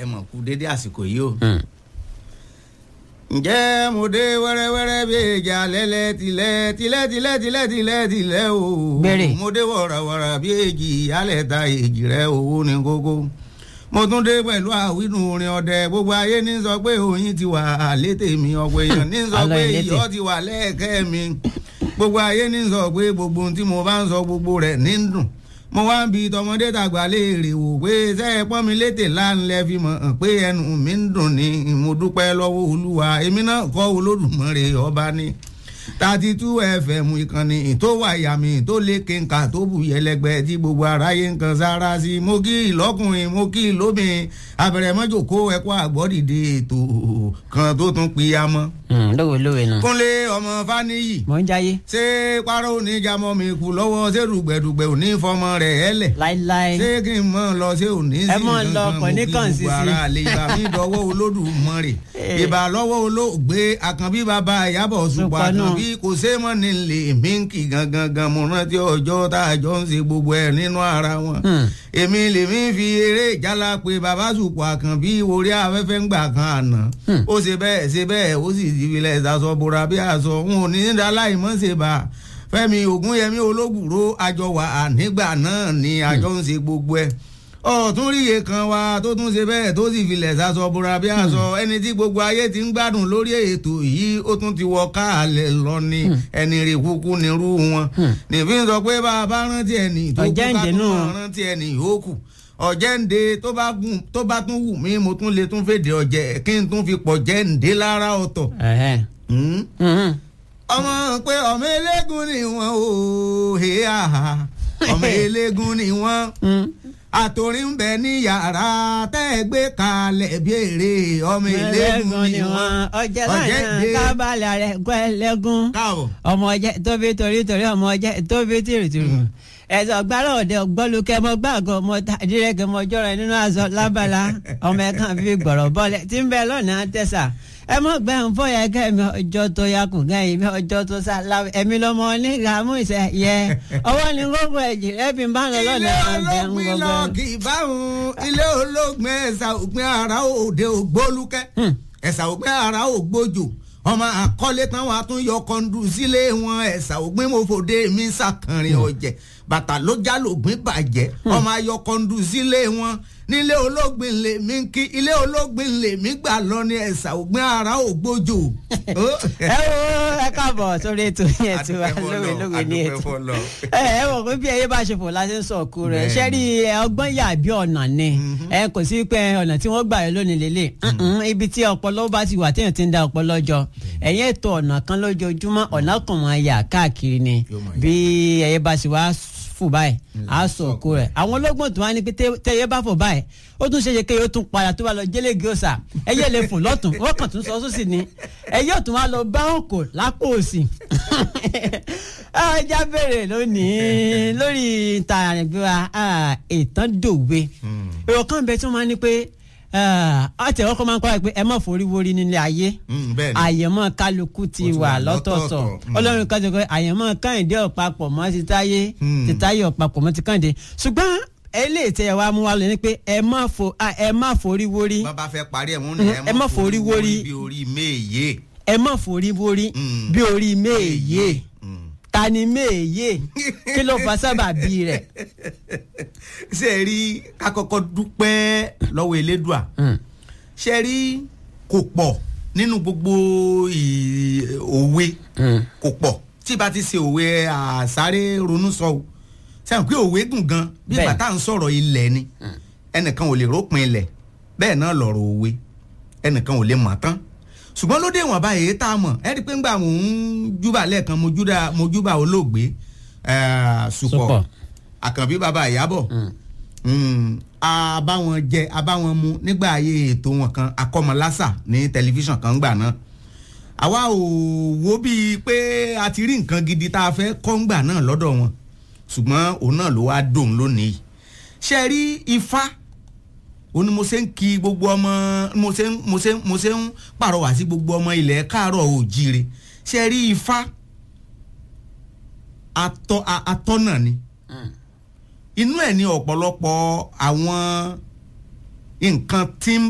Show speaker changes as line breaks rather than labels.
ẹ mọ̀ kú dédé àsìkò yìí o. ǹjẹ́ mo dé wẹ́rẹ́wẹ́rẹ́ bí ìjà lẹ́lẹ́ tilẹ̀ tilẹ̀ tilẹ̀ tilẹ̀ tilẹ̀ tilẹ̀ o.
Béèrè.
mo dé wọ̀ràwọ̀rà bí èjì alẹ́ ta èjì rẹ̀ owó ní kókó. mo tún dé pẹ̀lú àwínú orin ọdẹ gbogbo ayé ní sọ pé oyin ti wà létè mi ọ̀pọ̀ èèyàn ní sọ
Àlọ́
pé
ìlétè.
iyọ̀ ti wà lẹ́ẹ̀kẹ́ mi gbogbo ayé ní sọ pé gbogbo ohun tí mo bá ń sọ gbogbo rẹ̀ ní ń dùn mo wá ń bi tọmọdé tàgbà léèrè wò pé ṣé ẹ pọ́n mi létè láńlẹ̀ fi mọ̀ hàn pé ẹnu mi ń dùn ní mo dúpẹ́ lọ́wọ́ olúwa èmi náà kọ́ olódùmarè ọba ní thirty two fm ìkànnì tó wà yàmì tó lé kéńkà tó bù yẹlẹgbẹ tí gbogbo aráyé ń kan sára sí mo kí ìlọ́kùnrin mo kí ìlóbìnrin abẹ̀rẹ̀mọ́jòkó ẹ̀kọ́ àgbọ̀dìde ètò kan tó tún piyamọ́
lówe lówe nù.
kúnlé ọmọ fáníyì
mò ń jayé
ṣé párọ̀ oníjàmọ́ mi kú lọ́wọ́ ṣé rùgbẹ̀dùgbẹ̀ ò ní fọmọ rẹ̀ ẹlẹ̀
láíláí.
ṣé kí n mọ̀ lọ ṣé ò ní sí
Ẹ mọ̀ ń lọ, kò ní kàn sí sí.
gbogbo ara lè gbà mí dọwọ́ olódùmarè
Eh.
ìbà lọ́wọ́ olóògbé àkànbí bàbá ìyábọ̀ ṣùpọ̀
Ṣùpọ̀ náà.
àkànbí kò ṣe mọ́ ní lè mí kì gangan gan mo rántí ọjọ́ tá a jọ ń ṣe gbogbo ẹ̀ nínú ara wọn
Hmm.
èmi lèmi fi eré ìjálá pé bàbá ṣùpọ̀ àkànbí orí afẹ́fẹ́ ń gbà kan àná
Hmm.
ó ṣe bẹ́ẹ̀ ṣe bẹ́ẹ̀ ó sì ti filẹ̀ ìsàsọ bora bí aṣọ n ò ní í dá láì mọ́ ṣe bá a fẹ́mi ògúnyẹmí ológùró àjọ wà á nígbà náà ni àjọ ń ṣe gbogbo ẹ̀ ọ̀tún ríye kan wa tó tún ṣe bẹ́ẹ̀ tó sì filẹ̀ ìsàsọ bora bí aṣọ ẹni tí gbogbo ayé ti ń gbádùn lórí ètò yìí ó tún ti wọ káàlẹ̀ lọ ni ẹni rè kúkú nírú wọn nìfi ń sọ pé bá a bá rántí ẹni tó kú ká
Ọ̀jẹ̀ǹdè
tún
náà.
máa rántí ẹni yòókù ọ̀jẹ̀ǹde tó bá gùn tó bá tún wù mí mo tún lè tún fèdè ọ̀jẹ̀ kí n tún fi pọ̀ jẹ́ǹde lára ọ̀tọ̀.
Ẹ̀hẹ́.
Hmm?
Mhm.
ọmọ pé ọmọ eléégún ni wọn ò he àhà ọmọ eléégún ni wọn
Mhm.
àtòrí ń bẹ ní yàrá tẹ́ ẹ gbé kalẹ̀ bí èrè ọmọ eléégún ni wọn
ọjẹ lánàá
ọ̀jẹ̀ǹde
kábàlà rẹ gbọ́ ẹlẹ́gún
káàbọ̀.
ọmọ ọjẹ tóbi torí torí ọmọ ọjẹ tóbi tìrìtìrì ẹsọ gbára òde ọgbọlùkẹ mọ gbàgọ mọ dírẹkẹ mọ jọrọ ẹ nínú aṣọ lábala ọmọ ẹ kàn fi gbọrọ bọlẹ tí ń bẹ lọnà tẹsà ẹ mọ gbẹ ń fọyà kẹ mi ọjọ́ tó yakùn gẹyìn mi ọjọ́ tó sá láwẹ ẹmí lọmọ nígbà mú ìṣe yẹ ọwọ́ ni gbogbo ẹjì rẹ fi ń bá lọ lọnà
ilé
ọbẹ ń
olóògbé lọ
gbogbo.
kì í báwọn ilé olóògbé ẹ̀sà òpin ara òde ògbólúkẹ́
Hmm.
ẹ̀sà òpin ara ògbójò ọmọ àkọlé táwọn atúnyọ kọńdù sílé wọn ẹ̀sà ògbín mọ́fòdé mi sàkànrin ọ̀jẹ̀ bàtà ló já lògbín bàjẹ́ ọmọ ayọ kọńdù sílé wọn nílé olóògbé lè mí kí ilé olóògbé lè mí gbà lọ ní ẹ̀sà ògbín ara ògbójò.
ẹ wo ẹ káàbọ̀ sórí ètò yẹn tí wà lówe lówe ní ètò ẹ ẹ wọ pé bí ẹyẹ bá ṣe fò láti ń sọ òkú rẹ
Bẹ́ẹ̀ni.
ṣé rí ẹ, ọgbọ́n yà bí ọ̀nà ni ẹ kò sí pé ọ̀nà tí wọ́n gbà yọ lónìí lélẹ̀ Mm-mm, ibi tí ọpọlọ bá ti wà téèyàn ti ń da ọpọlọ jọ ẹ̀yìn ètò ọ̀nà kan lójoojúmọ́ ọ̀nà kan máa yà káàkiri ni
Yóò máa yà.
bí ẹyẹ bá sì wá fò báyìí á sọ òkú rẹ àwọn ológun tó wá ní pé tẹ- tẹyẹ bá fò báyìí ó tún ṣeéṣe kéye ó tún padà tó bá lọ jẹlẹgì ọsà ẹyẹ lè fò lọ́tùn wọ́n kàn tún sọ sósì ni ẹyẹ ò tún wá lọ bá òkò lápò òsì ajá bèrè lónìí lórí ìta àrẹ̀gbẹ́wà ìtàn dòwe èrò kan bẹ tí wọ́n máa ń ní pé ọtí ọkọ máa ń kọ́ ẹ pé ẹ má forí wórí nílé ayé
bẹ́ẹ̀ni
àyẹ̀mọ́ kálukú ti
Ó ti
wà
wà
lọ́tọ̀ọ̀tọ̀
lọ́tọ̀ọ̀tọ̀. Mm.
ọlọ́run kan ti kọ́ àyẹ̀mọ́ kẹ́hìndé ọ̀pápọ̀ mọ́ ti táyé
Mm.
ti táyé ọ̀pápọ̀ mọ́ ti kẹ́hìndé ṣùgbọ́n eléyìí tẹ ẹ wá mú wa lọ ní pé ẹ má fo ah, ẹ má forí wórí
bá bá fẹ́ parí ẹ̀ wọ́n ní
ẹ má forí wórí.
bí orí méye.
ẹ má forí wórí
Mm.
bí orí méèyé
Mm.
ta ni méèyé kí ló fa sábàbí rẹ̀.
ṣe é rí ká kọ́kọ́ dúpẹ́ lọ́wọ́ elédùà
Mm.
ṣe rí kò pọ̀ nínú gbogbo ì- òwe
Mm.
kò pọ̀ tí bá ti ṣe òwe àsáré ronú sọ o sẹ́wọ̀n pé òwe gùn gan bí
Bẹ́ẹ̀.
bàtà ń sọ̀rọ̀ ilẹ̀ ni ẹnìkan ò lè rópin ilẹ̀ bẹ́ẹ̀ náà lọ̀rọ̀ òwe ẹnìkan ò lè mọ̀ tán ṣùgbọ́n lóde ìwọ̀n báyìí tá a mọ̀ ẹ rí i pé ńgbà mò ń júbà lẹ́ẹ̀kan mo júdà- mo júbà olóògbé eh, Ṣùpọ̀
Ṣùpọ̀.
àkànbí bàbá ìyábọ̀ Mm, a bá wọn jẹ a bá wọn mu nígbà ayé ètò wọn kan akọmọlásà ní tẹlifíṣàn kan gbà náà àwa ò wo bíi pé a ti rí nǹkan gidi tá a fẹ́ kọ́ ńgbà náà lọ́dọ̀ wọn ṣùgbọ́n òun náà ló wá dòun lónìí ṣe rí ifá òun ni mo ṣe ń kí gbogbo ọmọ mo ṣe ń mo ṣe ń mo ṣe ń pàrọwà sí gbogbo ọmọ ilẹ̀ káàárọ̀ òjíire ṣe rí ifá atọ́ a- atọ́nà ni inú ẹ̀ ní ọ̀pọ̀lọpọ̀ àwọn nǹkan tí ń